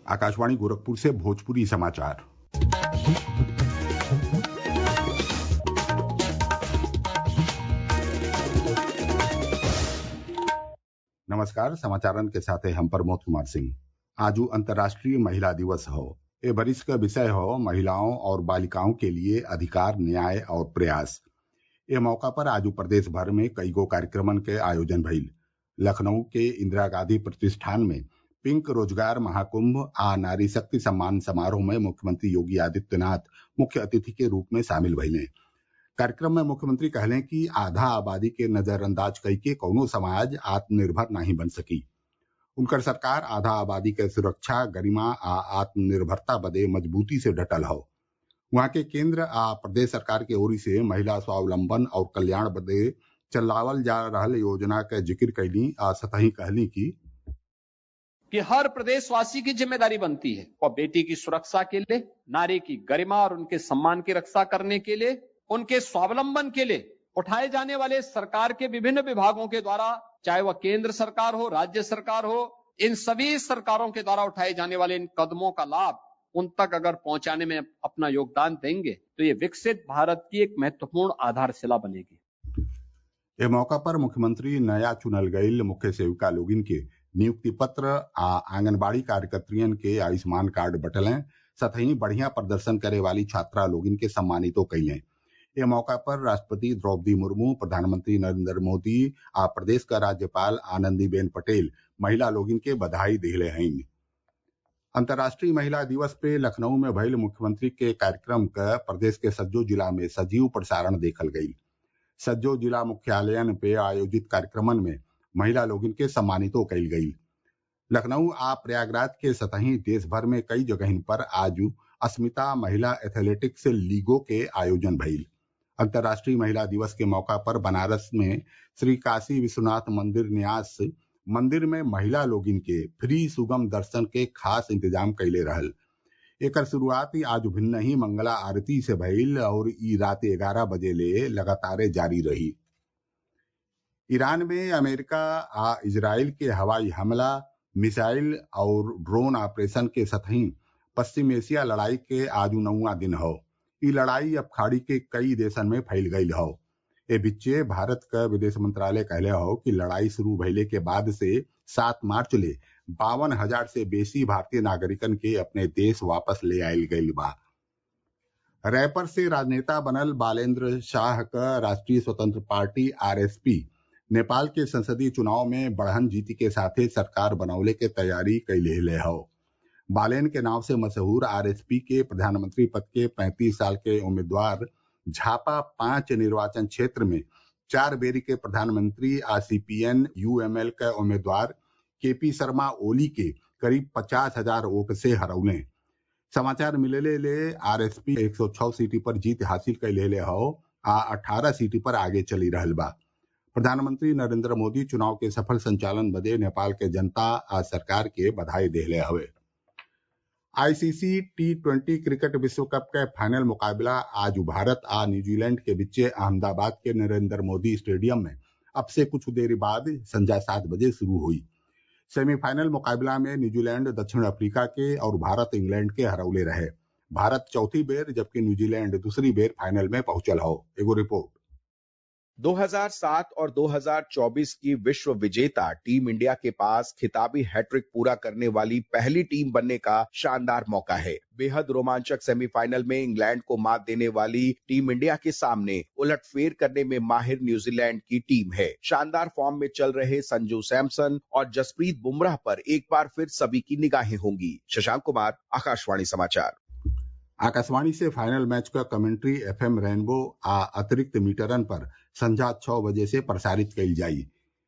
आकाशवाणी गोरखपुर से भोजपुरी समाचार नमस्कार समाचारन के साथ हम प्रमोद कुमार सिंह आजू अंतर्राष्ट्रीय महिला दिवस हौ ए बरिस क विषय हौ महिलाओं और बालिकाओं के लिए अधिकार न्याय और प्रयास ए मौका पर आजू प्रदेश भर में कईगो कार्यक्रमन के आयोजन भइल लखनऊ के इंदिरा गांधी प्रतिष्ठान में पिंक रोजगार महाकुंभ आ नारी शक्ति सम्मान समारोह में मुख्यमंत्री योगी आदित्यनाथ मुख्य अतिथि के रूप में शामिल भइले कार्यक्रम में मुख्यमंत्री कहले कि आधा आबादी के नजरअंदाज कइके कौनो समाज आत्मनिर्भर नाही बन सकी उनकर सरकार आधा आबादी के सुरक्षा गरिमा आ आत्मनिर्भरता बदे मजबूती से डटल हौ वहां के केंद्र आ प्रदेश सरकार के ओरी से महिला स्वावलंबन और कल्याण बदे चलावल जा रहल योजना क जिक्र कैली आ सतही कहली कि कि हर प्रदेशवासी की जिम्मेदारी बनती है और बेटी की सुरक्षा के लिए नारी की गरिमा और उनके सम्मान की रक्षा करने के लिए उनके स्वावलंबन के लिए उठाए जाने वाले सरकार के विभिन्न विभागों के द्वारा चाहे वह केंद्र सरकार हो राज्य सरकार हो इन सभी सरकारों के द्वारा उठाए जाने वाले इन कदमों का लाभ उन तक अगर पहुंचाने में अपना योगदान देंगे तो ये विकसित भारत की एक महत्वपूर्ण आधारशिला बनेगी ए मौका पर मुख्यमंत्री नया चुनल गईल मुख्य सेविका लोगिन के नियुक्ति पत्र आ आंगनबाड़ी कार्यकर्तियन के आयुष्मान कार्ड बटलें सतही बढ़िया प्रदर्शन करे वाली छात्रा लोगिन के सम्मानितो कैलें ए मौका पर राष्ट्रपति द्रौपदी मुर्मू प्रधानमंत्री नरेंद्र मोदी आ प्रदेश क राज्यपाल आनंदीबेन पटेल महिला लोगिन के बधाई दिले हईन अंतर्राष्ट्रीय महिला दिवस पे लखनऊ में भइल मुख्यमंत्री के कार्यक्रम क प्रदेश के सज्जो जिला में सजीव प्रसारण देखल गयी सज्जो जिला मुख्यालयन पे आयोजित कार्यक्रमन में महिला लोगिन के सम्मानितो कईल गयी लखनऊ आ प्रयागराज के सतही देश भर में कई जगहिन पर आज अस्मिता महिला एथलेटिक्स लीगों के आयोजन भइल अंतर्राष्ट्रीय महिला दिवस के मौका पर बनारस में श्री काशी विश्वनाथ मंदिर न्यास मंदिर में महिला लोगिन के फ्री सुगम दर्शन के खास इंतजाम कैले रहल एकर शुरुआत आज भिन्न ही मंगला आरती से भइल और ई रात ग्यारह बजे ले लगातार जारी रही ईरान में अमेरिका आ इजराइल के हवाई हमला मिसाइल और ड्रोन ऑपरेशन के सतही पश्चिम एशिया लड़ाई के आज नौवा दिन हौ ई लड़ाई अब खाड़ी के कई देशन में फैल गईल हौ ए बिच्चे भारत क विदेश मंत्रालय कहले हौ कि लड़ाई शुरू भइले के बाद से सात मार्च ले बावन हजार से बेसी भारतीय नागरिकन के अपने देश वापस ले आयल गईल बा रैपर से राजनेता बनल बालेंद्र शाह क राष्ट्रीय स्वतंत्र पार्टी आरएसपी नेपाल के संसदीय चुनाव में बढ़न जीती के साथे सरकार बनौले के तैयारी कैले हौ बालेन के नाव से मशहूर आरएसपी के प्रधानमंत्री पद के 35 साल के उम्मीदवार झापा पांच निर्वाचन क्षेत्र में चार बेरी के प्रधानमंत्री आ सीपीएन यूएमएल के उम्मीदवार केपी शर्मा ओली के करीब पचास हजार वोट से हरौले समाचार मिलेले ले आरएसपी 106 सीटी पर जीत हासिल कैले हौ आ 18 सीटी पर आगे चली रहल बा प्रधानमंत्री नरेंद्र मोदी चुनाव के सफल संचालन बदे नेपाल के जनता आ सरकार के बधाई देले हवे आईसीसी टी ट्वेंटी क्रिकेट विश्व कप के फाइनल मुकाबला आज भारत आ न्यूजीलैंड के बीचे अहमदाबाद के नरेंद्र मोदी स्टेडियम में अब से कुछ देर बाद संध्या सात बजे शुरू हुई सेमीफाइनल मुकाबला में न्यूजीलैंड दक्षिण अफ्रीका के और भारत इंग्लैंड के हरौले रहे भारत चौथी बेर जबकि न्यूजीलैंड दूसरी बेर फाइनल में पहुंचल हो एगो रिपोर्ट 2007 और 2024 की विश्व विजेता टीम इंडिया के पास खिताबी हैट्रिक पूरा करने वाली पहली टीम बनने का शानदार मौका है बेहद रोमांचक सेमीफाइनल में इंग्लैंड को मात देने वाली टीम इंडिया के सामने उलटफेर करने में माहिर न्यूजीलैंड की टीम है शानदार फॉर्म में चल रहे संजू सैमसन और जसप्रीत बुमराह पर एक बार फिर सभी की निगाहें होंगी शशांक कुमार आकाशवाणी समाचार आकाशवाणी से फाइनल मैच का कमेंट्री एफएम रेनबो आ अतिरिक्त मीटरन पर संध्या छह बजे से प्रसारित कईल जाई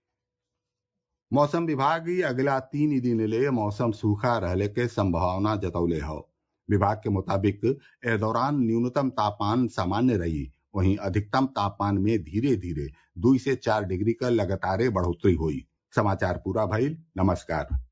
मौसम विभाग अगला तीन दिन ले मौसम सूखा रहले के संभावना जतौले हौ विभाग के मुताबिक ए दौरान न्यूनतम तापमान सामान्य रही वहीं अधिकतम तापमान में धीरे धीरे दुई से चार डिग्री का लगातार बढ़ोतरी हुई समाचार पूरा भइल नमस्कार